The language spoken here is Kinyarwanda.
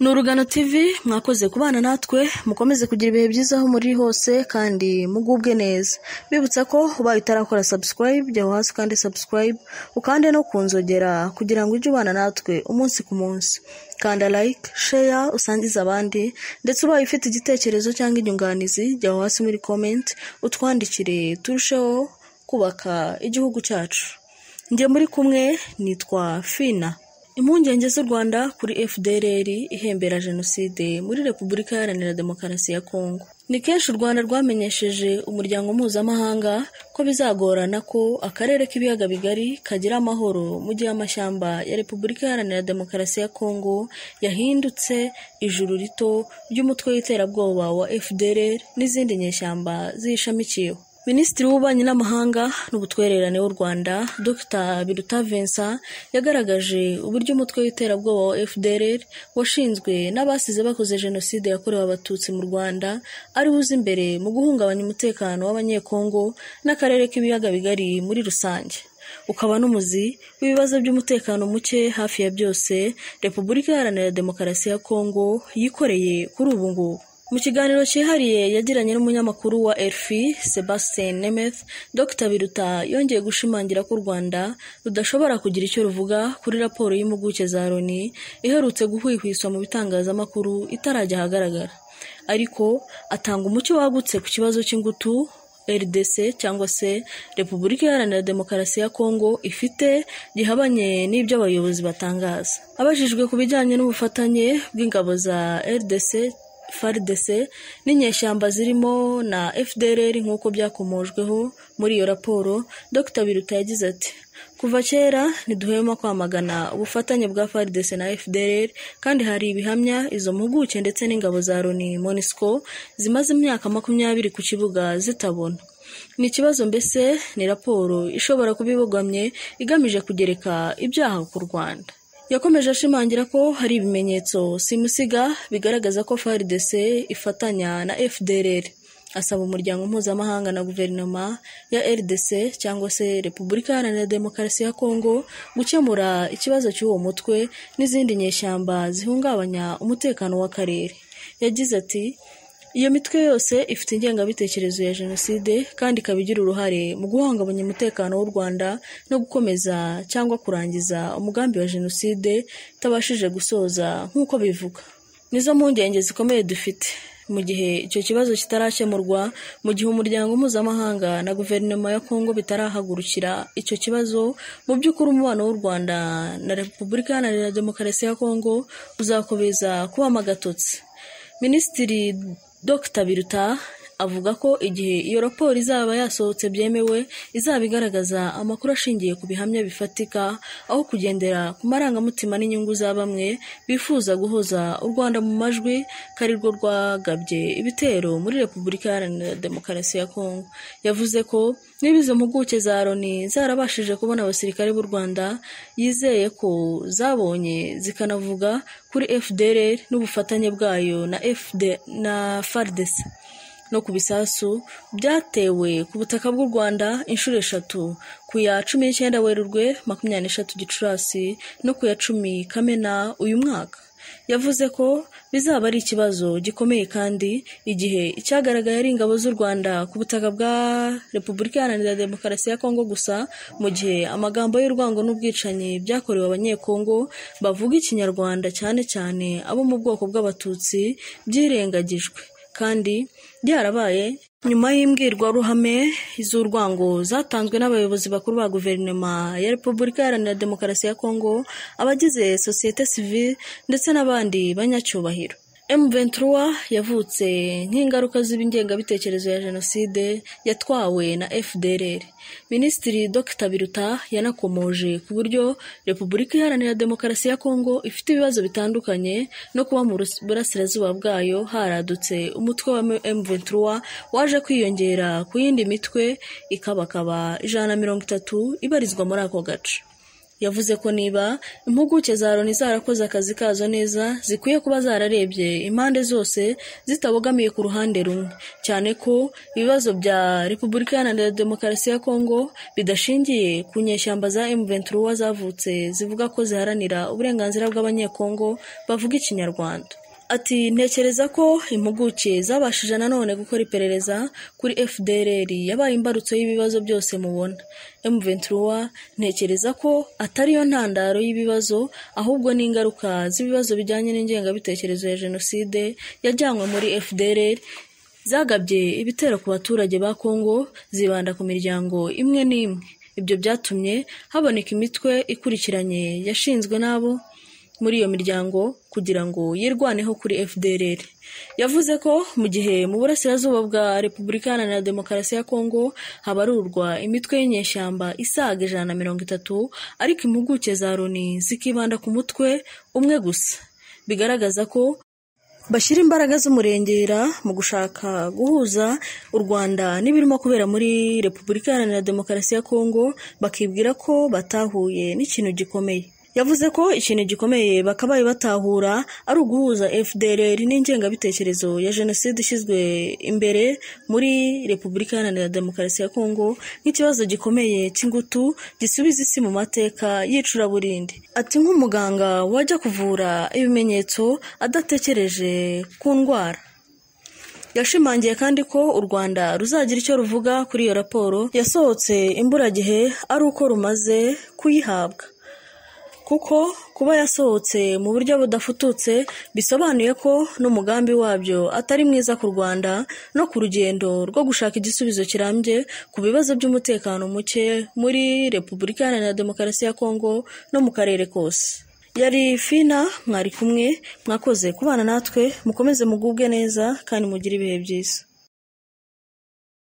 ni urugano tv mwakoze kubana natwe mukomeze kugira ibihe byiza aho muri hose kandi mugubwe neza bibutsa ko ubaye utarakora subscribe jya aho hasi kandi subscribe ukande no ku nzogera kugira ngo ujye ubana natwe umunsi ku munsi kanda like share usangize abandi ndetse ubaye ufite igitekerezo cyangwa inyunganizi jya aho hasi muri comment utwandikire turusheho kubaka igihugu cyacu njye muri kumwe nitwa fina impungenge z'u rwanda kuri fdrr ihembera jenoside muri repubulika iharanira demokarasi ya kongo ni kenshi u rwanda rwamenyesheje umuryango mpuzamahanga ko bizagorana ko akarere k'ibiyaga bigari kagira amahoro mu gihe amashyamba ya repubulika iharanira demokarasi ya kongo yahindutse ijuru rito ry'umutwe w'iterabwoba wa fdrr n'izindi nyeshyamba ziyishamikiyeho minisitiri w'ububanyi n'amahanga n'ubutwererane w'u rwanda dr biruta vincent yagaragaje uburyo umutwe w'iterabwoba wa fdrr washinzwe n'abasize bakoze jenoside yakorewe abatutsi mu rwanda ari uza imbere mu guhungabanya umutekano w'abanyekongo n'akarere k'ibiyaga bigari muri rusange ukaba n'umuzi w'ibibazo by'umutekano muke hafi ya byose repubulika iharanira demokarasi ya kongo yikoreye kuri ubu ngubu mu kiganiro cyihariye yagiranye n'umunyamakuru wa elfi sebastien nemeth dr biruta yongeye gushimangira ko u rwanda rudashobora kugira icyo ruvuga kuri raporo y'impuguke za loni iherutse guhwihwiswa mu bitangazamakuru itarajya ahagaragara ariko atanga umucyo wagutse ku kibazo cy'ingutu rdc cyangwa se repubulika iharanira demokarasi ya kongo ifite gihabanye n'ibyo abayobozi batangaza abajijwe ku bijyanye n'ubufatanye bw'ingabo za rdc fardc n'inyeshyamba zirimo na fdrr nk'uko byakomojweho muri iyo raporo dr biruta yagize ati kuva kera ntiduhwema kwamagana ubufatanye bwa fardc na fdrr kandi hari ibihamya izo mpuguke ndetse n'ingabo za loni monisco zimaze imyaka makumyabiri ku kibuga zitabona ni ikibazo mbese ni raporo ishobora kuba ibogamye igamije kugereka ibyaha ku rwanda yakomeje ashimangira ko hari ibimenyetso simusiga bigaragaza ko frdc ifatanya na fdrr asaba umuryango mpuzamahanga na guverinoma ya rdc cyangwa se repubulika iharanira demokarasi ya kongo gukemura ikibazo cy'uwo mutwe n'izindi nyeshyamba zihungabanya umutekano w'akarere yagize ati iyo mitwe yose ifite ingengabitekerezo ya jenoside kandi ikaba igira uruhare mu guhungabanya umutekano w'u rwanda no gukomeza cyangwa kurangiza umugambi wa jenoside itabashije gusoza nk'uko bivuga nizo mpungenge zikomeye dufite mu gihe icyo kibazo kitarakemurwa mu gihe umuryango mpuzamahanga na guverinoma ya kongo bitarahagurukira icyo kibazo mu by'ukuri umubano w'u rwanda na repubulika iharanira demokarasi ya kongo uzakomeza kubamo agatotsi minisitiri Dr biruta avuga ko igihe iyo raporo izaba yasohotse byemewe izaba igaragaza amakuru ashingiye ku bihamya bifatika aho kugendera ku marangamutima n'inyungu za bamwe bifuza guhoza u rwanda mu majwi ko ari rwo rwagabye ibitero muri repubulika iharanira demokarasi ya kongo yavuze ko niba izo mpuguke za loni zarabashije kubona abasirikare b'u rwanda yizeye ko zabonye zikanavuga kuri fdr n'ubufatanye bwayo na FD, na fardc no ku bisasu byatewe ku butaka bw'u rwanda inshuro eshatu ku ya cumi n'icyenda werurwe makumyabiri n'eshatu gicurasi no ku ya cumi kamena uyu mwaka yavuze ko bizaba ari ikibazo gikomeye kandi igihe icyagaragaye ari ingabo z'u rwanda ku butaka bwa repubulika iharanira demokarasi ya kongo gusa mu gihe amagambo y'urwango n'ubwicanyi byakorewe abanyekongo bavuga ikinyarwanda cyane cyane abo mu bwoko bw'abatutsi byirengagijwe kandi byarabaye nyuma y'imbwirwaruhame z'urwango zatanzwe n'abayobozi bakuru ba guverinoma ya repubulika iharanira demokarasi ya kongo abagize sosiyete sivile ndetse n'abandi banyacyubahiro M23 yavutse nk'ingaruka z'ibingengabitekerezo ya jenoside yatwawe na FDLR. Minisitiri Dr Biruta yanakomoje ku buryo Repubulika Iharanira Demokarasi ya Kongo ifite ibibazo bitandukanye no kuba mu burasirazuba bwayo haradutse umutwe wa M23 waje kwiyongera ku yindi mitwe ikabakaba ijana na mirongo itatu ibarizwa muri ako gace. yavuze ko niba impuguke za loni zarakoze akazi kazo neza zikwiye kuba zararebye impande zose zitabogamiye ku ruhande rumwe cyane ko ibibazo bya repubulika iharanira demokarasi ya kongo bidashingiye ku nyeshyamba za M23 zavutse zivuga ko ziharanira uburenganzira bw'abanyekongo bavuga ikinyarwanda ati ntekereza ko impuguke zabashije nanone gukora iperereza kuri fdrr yabaye imbarutso y'ibibazo byose mubona m23 ntekereza ko atari yo ntandaro y'ibibazo ahubwo ni ingaruka z'ibibazo bijyanye n'ingengabitekerezo ya jenoside yajyanywe muri fdrr zagabye ibitero ku baturage ba kongo zibanda ku miryango imwe n'imwe ibyo byatumye haboneka imitwe ikurikiranye yashinzwe n'abo muri iyo miryango kugira ngo yirwaneho kuri FDLR yavuze ko mu gihe mu burasirazuba bwa Repubulika Iharanira Demokarasi ya Kongo habarurwa imitwe y'inyeshyamba isaga ijana na mirongo itatu ariko impuguke za Loni zikibanda ku mutwe umwe gusa bigaragaza ko bashyira imbaraga z'umurengera mu gushaka guhuza u Rwanda n'ibirimo kubera muri Repubulika Iharanira Demokarasi ya Kongo bakibwira ko batahuye n'ikintu gikomeye yavuze ko ikintu gikomeye bakabaye batahura ari uguhuza FDLR n'ingengabitekerezo ya jenoside ishyizwe imbere muri Repubulika Iharanira Demokarasi ya Kongo nk'ikibazo gikomeye cy'ingutu gisubiza isi mu mateka y'icuraburindi ati nk'umuganga wajya kuvura ibimenyetso adatekereje ku ndwara yashimangiye kandi ko u Rwanda ruzagira icyo ruvuga kuri iyo raporo yasohotse imburagihe ari uko rumaze kuyihabwa kuko kuba yasohotse mu buryo budafututse bisobanuye ko n'umugambi wabyo atari mwiza ku Rwanda no ku rugendo rwo gushaka igisubizo kirambye ku bibazo by'umutekano muke muri Repubulika Iharanira Demokarasi ya Kongo no mu karere kose yari fina mwari kumwe mwakoze kubana natwe mukomeze mugubwe neza kandi mugire ibihe byiza